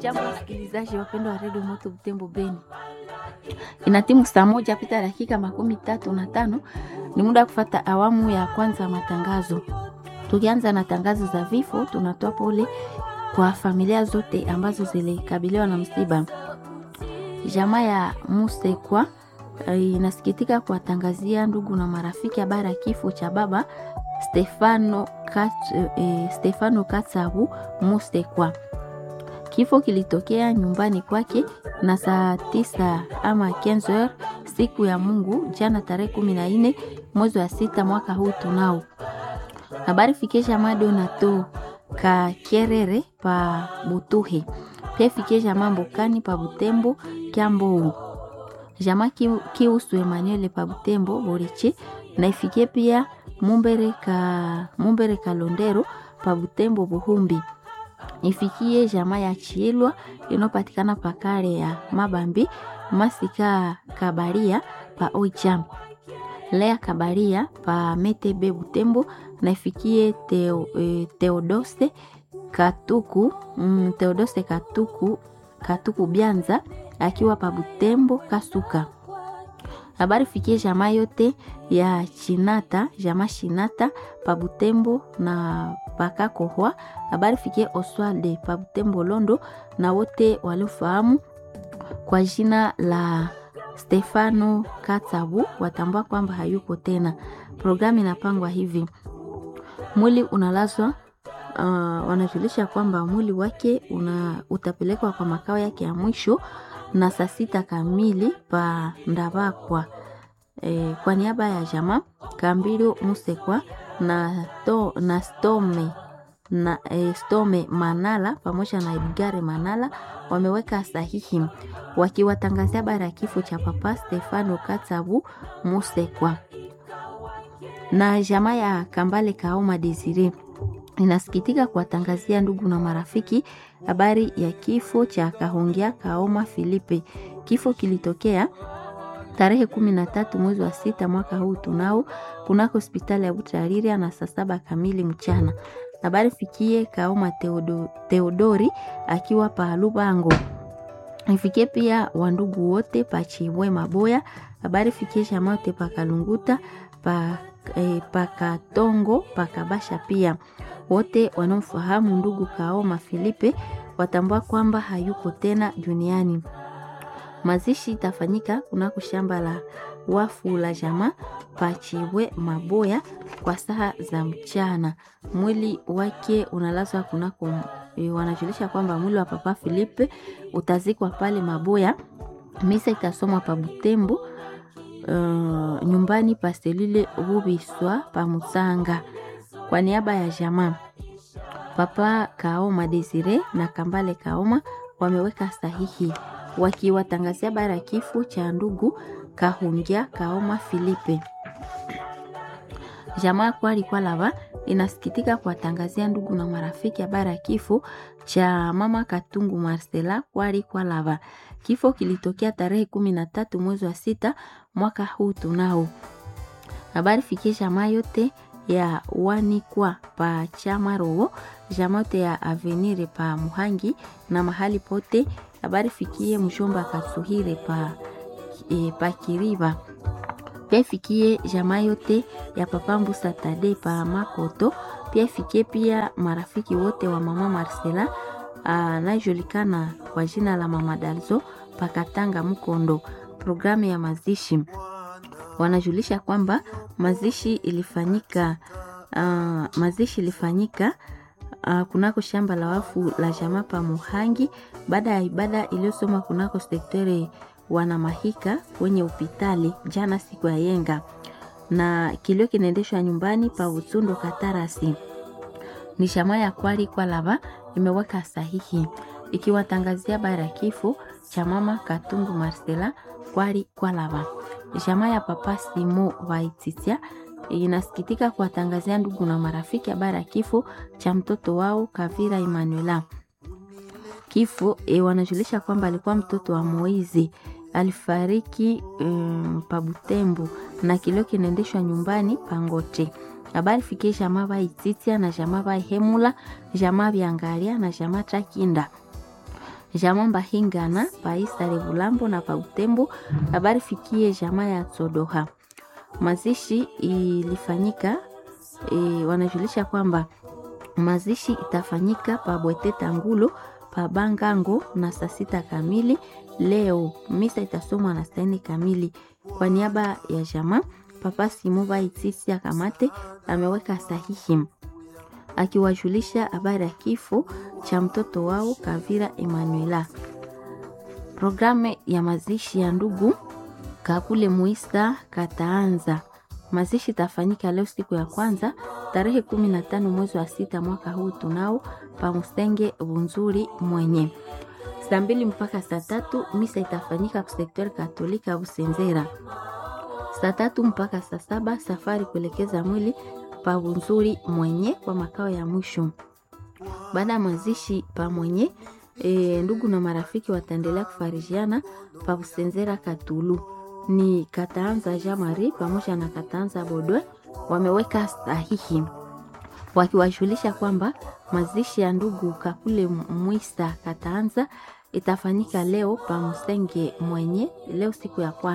Jambo wasikilizaji wapendwa wa redio Moto Butembo Beni, ina timu saa moja pita dakika makumi tatu na tano. Ni muda wa kufata awamu ya kwanza ya matangazo. Tukianza na tangazo za vifo, tunatoa pole kwa familia zote ambazo zilikabiliwa na msiba. Jamaa ya Musekwa eh, inasikitika kuwatangazia ndugu na marafiki habari ya kifo cha baba Stefano, Kat, eh, Stefano Katsabu Musekwa. Kifo kilitokea nyumbani kwake na saa tisa ama 15 siku ya Mungu jana tarehe kumi na nne mwezi wa sita mwaka huu tunao habari fikisha mado na to ka kerere pa butuhi pia fikisha mambo kani pa butembo kyambou jama kiusu Emmanuel pa butembo borichi na ifikie pia mumbere ka mumbere kalondero pa butembo buhumbi ifikie jamaa ya Chielwa inayopatikana pakare ya Mabambi Masika Kabaria pa Oicham Lea Kabaria pa Metebe Butembo na ifikie teo, e, Teodoste Katuku mm, Teodoste Katuku Katuku Bianza akiwa pa Butembo Kasuka. Habari fikie jamaa yote ya Chinata, jamaa Shinata pa Butembo na pakakohwa. Habari fikie Oswalde pa Butembo Londo na wote waliofahamu kwa jina la Stefano Katsabu watambua kwamba hayuko tena. Programu inapangwa hivi: mwili unalazwa uh, wanajulisha kwamba mwili wake una, utapelekwa kwa makao yake ya mwisho na saa sita kamili pa Ndabakwa. E, kwa niaba ya jamaa Kambilo Musekwa na, to, na Stome na e, Stome Manala pamoja na Edgare Manala wameweka sahihi wakiwatangazia habari ya kifo cha papa Stefano Katsabu Musekwa na jamaa ya Kambale Kaoma Desire inasikitika kuwatangazia ndugu na marafiki habari ya kifo cha Kahongia Kaoma Filipe. Kifo kilitokea tarehe kumi na tatu mwezi wa sita mwaka huu tunao kunako hospitali ya Butariria na saa saba kamili mchana. Habari fikie Kaoma Teodo, Teodori akiwa pa Lubango. Ifikie pia wandugu wote pa Chibwe Maboya. Habari fikie jamaa wote pa Kalunguta pa E, pakatongo pakabasha pia wote wanaomfahamu ndugu Kaoma Filipe watambua kwamba hayuko tena duniani. Mazishi itafanyika kunako shamba la wafu la jamaa Pachiwe Maboya kwa saa za mchana. Mwili wake unalazwa kunako, e, wanajulisha kwamba mwili wa papa Filipe utazikwa pale Maboya. Misa itasomwa pa Butembo Uh, nyumbani pa selule Rubiswa pa Musanga. Kwa niaba ya jamaa Papa Kaoma Desire na Kambale Kaoma wameweka sahihi wakiwatangazia habari ya kifo cha ndugu Kahungia Kaoma Filipe. Jamaa Kwali Kwalava inasikitika kuwatangazia ndugu na marafiki habari ya kifo cha mama Katungu Marcela Kwali Kwalava. Kifo kilitokea tarehe kumi na tatu mwezi wa sita mwaka huu tunao. Habari fikie jamaa yote ya wanikwa pa chama roho jamaa yote ya avenire pa Muhangi na mahali pote. Habari fikie mshomba Kasuhire pa, e, pa Kiriba pia fikie jamaa yote ya papa Mbusa Tade pa Makoto. Pia fikie pia marafiki wote wa mama Marcela anayejulikana kwa jina la mama Dalzo pakatanga Mkondo. Programu ya mazishi wanajulisha kwamba mazishi ilifanyika uh, mazishi ilifanyika uh, kunako shamba la wafu la jamaa pa Muhangi baada ya ibada iliyosoma kunako sektere wanamahika kwenye upitali jana siku ya yenga, na kilio kinaendeshwa nyumbani pa Utsundo Katarasi. Ni jamaa ya Kwali kwa lava imeweka sahihi ikiwatangazia habari ya kifo cha mama Katungu Marcela Kwali kwa lava. Jamaa ya papa Simo Vaititia inasikitika kuwatangazia ndugu na marafiki habari ya kifo cha mtoto wao Kavira Emanuela. Kifo e, wanajulisha kwamba alikuwa mtoto wa Moizi alifariki um, pa Butembo na kilio kinaendeshwa nyumbani Pangote. Habari fikie jamaa Vaititia na jamaa Vaihemula, jamaa Vyangalia na jamaa Takinda jamaa Mbahingana pa Isare Bulambo na pa Utembo. Habari fikie jamaa ya Tsodoha. Mazishi ilifanyika e, wanajulisha kwamba mazishi itafanyika pa Bwete Tangulo pa Bangango na saa sita kamili leo. Misa itasomwa na saa nne kamili. Kwa niaba ya jamaa Papa Simuba Itisi Akamate ameweka sahihi akiwajulisha habari ya kifo cha mtoto wao Kavira Emanuela. Programu ya mazishi ya ndugu Kakule Muisa kataanza. Mazishi itafanyika leo siku ya kwanza tarehe kumi na tano mwezi wa sita mwaka huu tunao pamusenge Bunzuri mwenye saa mbili mpaka saa tatu misa itafanyika kusektori katolika Busenzera. Saa tatu mpaka saa saba safari kuelekeza mwili pa Bunzuri mwenye kwa makao ya mwisho. Baada ya mazishi pa mwenye e, ndugu na marafiki wataendelea kufarijiana pa Busenzera Katulu ni Kataanza Jamari pamoja na Kataanza Bodwe wameweka sahihi wakiwajulisha kwamba mazishi ya ndugu Kakule Mwisa Kataanza itafanyika leo pa Msenge mwenye leo siku ya kwanza.